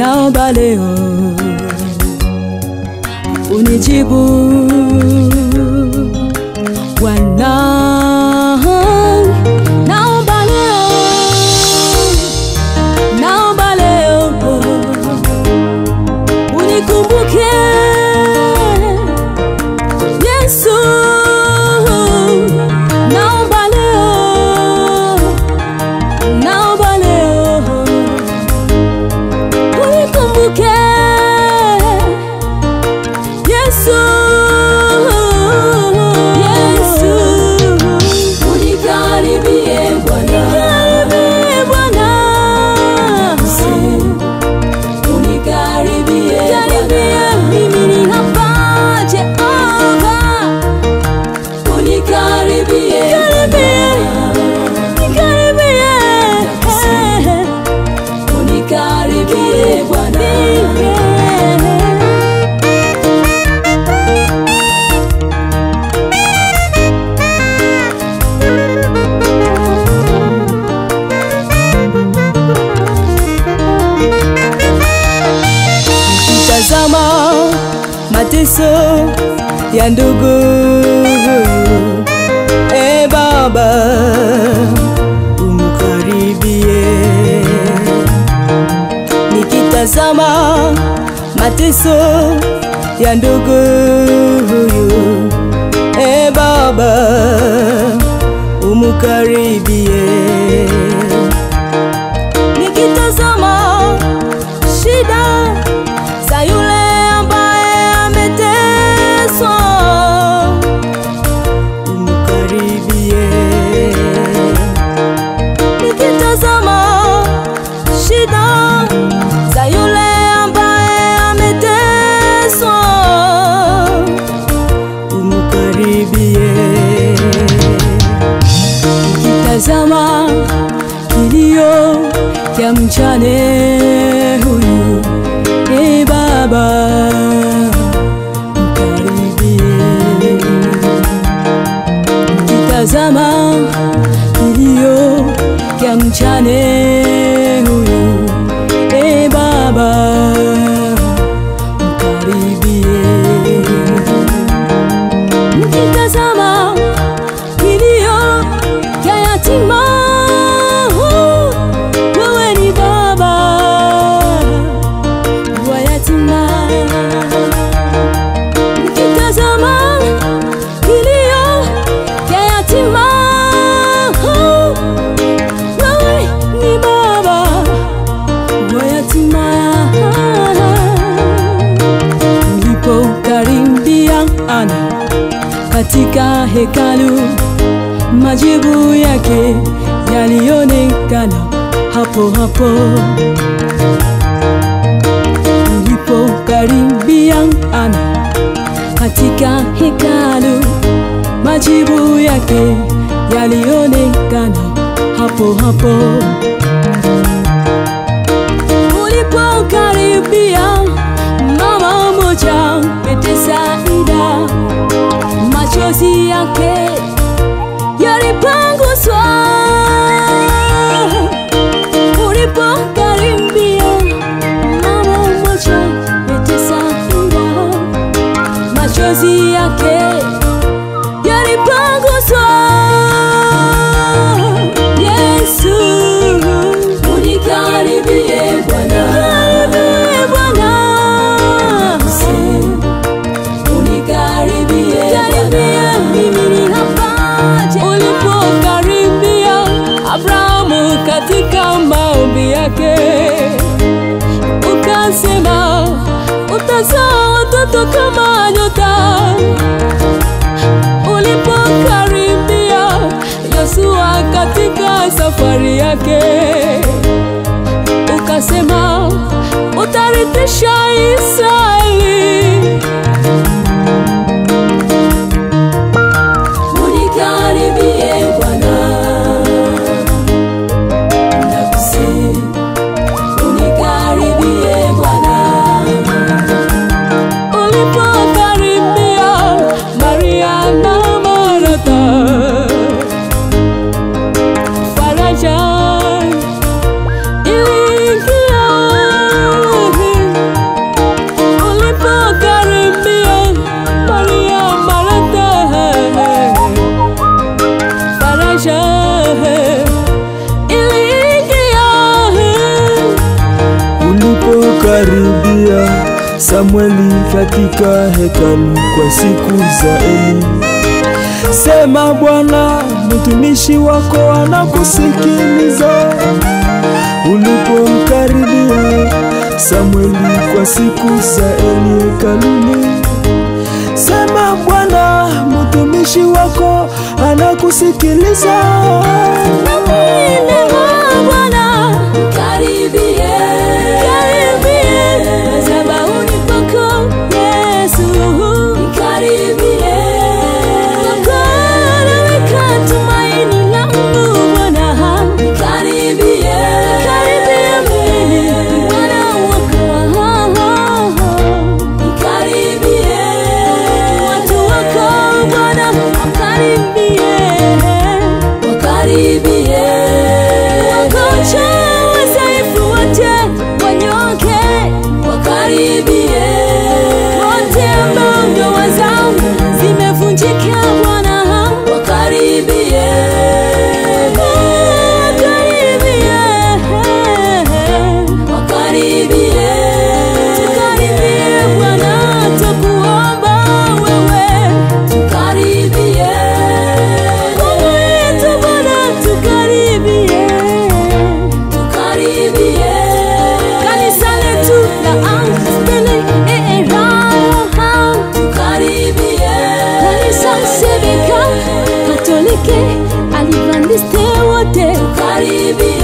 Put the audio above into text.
naomba leo unijibu Bwana, naomba leo, naomba leo unikumbuke Yesu, naomba leo, naomba leo unikumbuke Yesu, Yesu, unikaribie Bwana, karibie Bwana, unikaribie karibie, mimi ni hapa Jehova, unikaribie karibie, karibie, unikaribie Bwana, Tazama mateso ya ndugu huyu, e Baba, umkaribie. Nikitazama mateso ya ndugu huyu, e Baba, umkaribie. Nikitazama shida za yule ambaye ameteswa, umkaribie. Nikitazama shida za yule ambaye ameteswa, umkaribie. Nikitazama kilio ya mjane huyu e Baba, mkaribie. Nikitazama kilio ya mjane huyu e Baba, mkaribie. Nikitazama kilio ya yatima, wewe ni Baba wa yatima. Nikitazama kilio ya yatima, wewe ni Baba wa yatima. Ulipokaribia Ana katika hekalu, majibu yake yalionekana hapo hapo ulipokaribia Ana katika hekalu, majibu yake yalionekana hapo hapo. Ulipokaribia mama moja Betsaida, machozi yake yalipanguswa ulipokaribia mama moja Betsaida, machozi yake yalipanguswa. Yesu, unikaribie Bwana, karibie Bwana, unikaribie karibie, mimi ni hapa. Ulipokaribia Abrahamu katika maombi yake, ukasema utazaa watoto kama nyota. Ulipokaribia Yosua katika safari yake, ukasema utarithisha Israeli. unikaribie Bwana, nakusihi unikaribie Bwana, Ulipokaribia Maria na Martha, faraja iliingia Samueli katika hekalu kwa siku za Eli. Sema Bwana, mtumishi wako anakusikiliza. Ulipomkaribia Samueli kwa siku za Eli hekaluni, sema Bwana, mtumishi wako anakusikiliza. Namwinua Bwana, Karibie, karibie madhabahuni pako Yesu. karibie, Kwako naweka tumaini langu Bwana. karibie, Karibia mimi, Bwana wako. karibie, Watu wako Bwana wakaribie. wakaribie, Wagonjwa, wadhaifu wote wanyoke. wakaribie, Wote ambao ndoa zao zimevunjika Bwana. wakaribie, Wakaribie. wakaribie, Tukaribie Bwana, tukuomba wewe. karibie, Mungu wetu Bwana, tukaribie. karibie, Kanisa letu la Angstili Eraha. karibie, Kanisa Sebeka Katoliki Adventiste wote karibie,